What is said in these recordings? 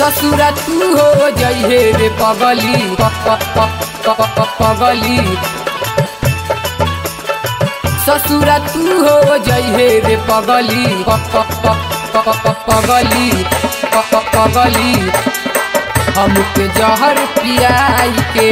ससुरा तू हो जइहे रे पगली प- प- प- प- प- पगली ससुरा तू हो जइहे रे पगली प- प- प- प- प- पगली प- प- पगली हमके जहर पियाई के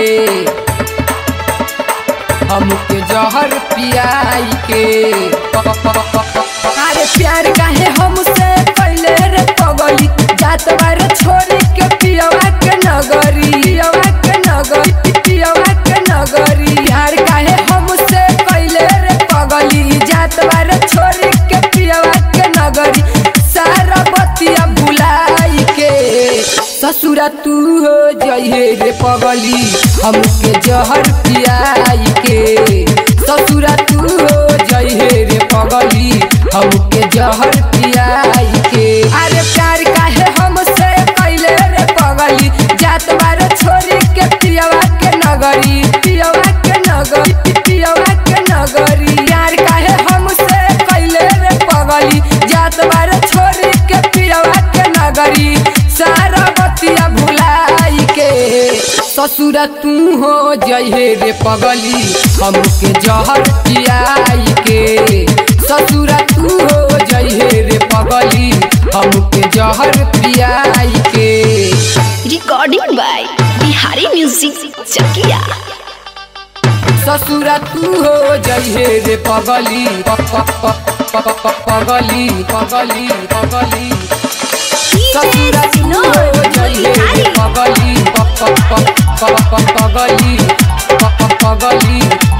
हमके जहर पियाई के प- प- प- प- प- अरे प्यार काहे हमसे पहले रे पगली जात बार छोड़ी के पियवा के नगरी पियवा के नगरी पियवा के नगरी प्यार काहे हमसे पहले रे पगली जात बार छोड़ी के पियवा के नगरी सारा बतिया भुलाई के ससुरा तू हो जइहे रे पगली हमके जहर पियाई के ससुरा तू हो जइहे रे पगली हमके जहर पियाई के अरे प्यार काहे हमसे पहले रे पगली जात बार छोरी के पियवा के नगरी पियवा के नगरी पियवा के नगरी प्यार काहे हमसे पहले रे पगली जात बार छोरी के पियवा के नगरी सारा बतिया भुलाई के ससुरा तू हो जइहे रे पगली हमके जहर पियाई के ससुरा तू हो जइहे रे पगली हमके जहर पियाई के recording by Bihari music Chakiya ससुरा तू हो जइहे रे पगली प- प- प- प- प- प- पगली पगली पगली ससुरा तू हो जइहे रे पगली प- प- प- प- प- पगली प- प- पगली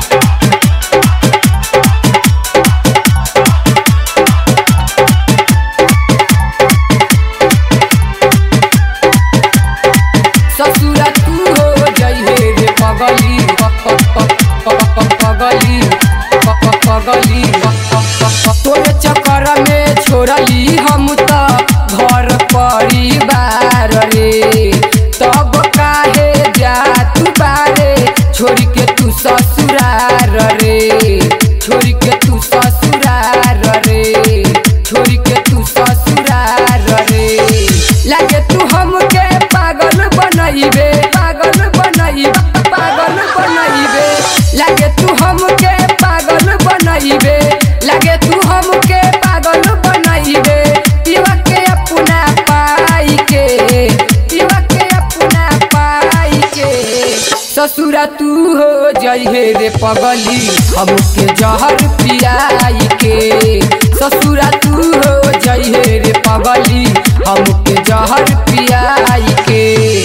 ससुरा तू हो जइहे रे पगली प- प- प- प- प- पगली प- प- पगली प- प- प- तोरे चक्कर में छोड़ली हम त घर परिवार रे तब काहे जा तू बारे छोड़ के तू ससुरार रे छोड़ के तू ससुरार रे छोड़ के तू ससुरार रे लागे तू हमके पागल बनइबे पागल बनइबे पागल बनइबे लागे तू हमके पागल बनइबे लागे तू हमके पागल बनइबे पीवा के अपना पाई के पीवा के अपना पाई के ससुरा तू हो जइहे रे पगली हमके जहर पियाई के ससुरा तू हो जइहे रे पगली हमके जहर पियाई के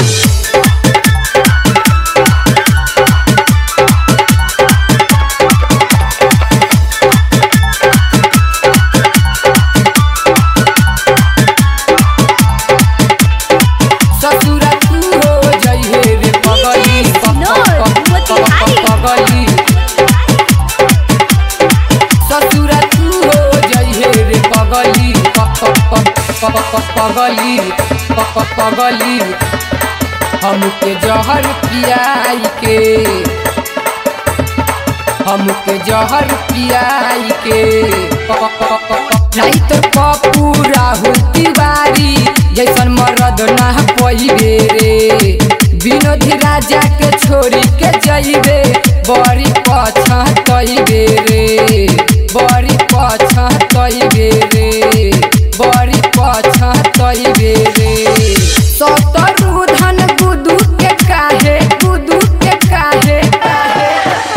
ससुरा तू हो जइहे रे पगली प- प- प- प- प- पगली ससुरा तू हो जइहे रे पगली प- प- प- प- प- पगली प- प- पगली हमके जहर पियाई के हमके जहर पियाई के प- प- प- प- राइत पप्पू राहुल तिवारी जैसन मरद ना पैबे रे विनोदी राजा के छोरी के जइबे बड़ी पछतइबे रे बड़ी पछतइबे रे बड़ी पछतइबे रे सतरु धन गुदू के काहे गुदू के काहे काहे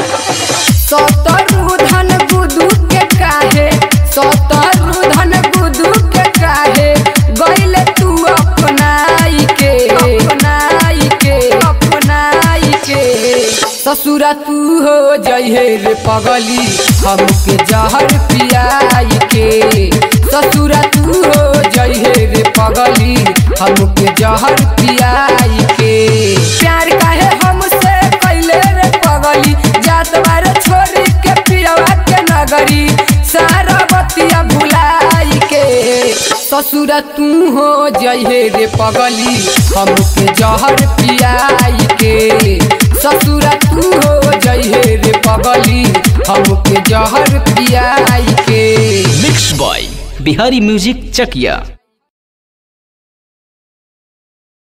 सतरु धन गुदू के काहे सतरु धन गुदू के काहे गइले तू अपनाई के अपनाई के अपनाई के ससुरा तू हो जइहे रे पगली हमके जहर पियाई के ससुरा तू हो जइहे रे पगली हमके जहर पियाई के प्यार काहे हमसे कैले रे पगली जात बार छोड़ी के पियवा के नगरी सारा बतिया भुलाई के ससुरा तू हो जइहे रे पगली हमके जहर पियाई के ससुरा तू हो जइहे रे पगली हमके जहर पियाई के मिक्स बॉय बिहारी म्यूजिक चकिया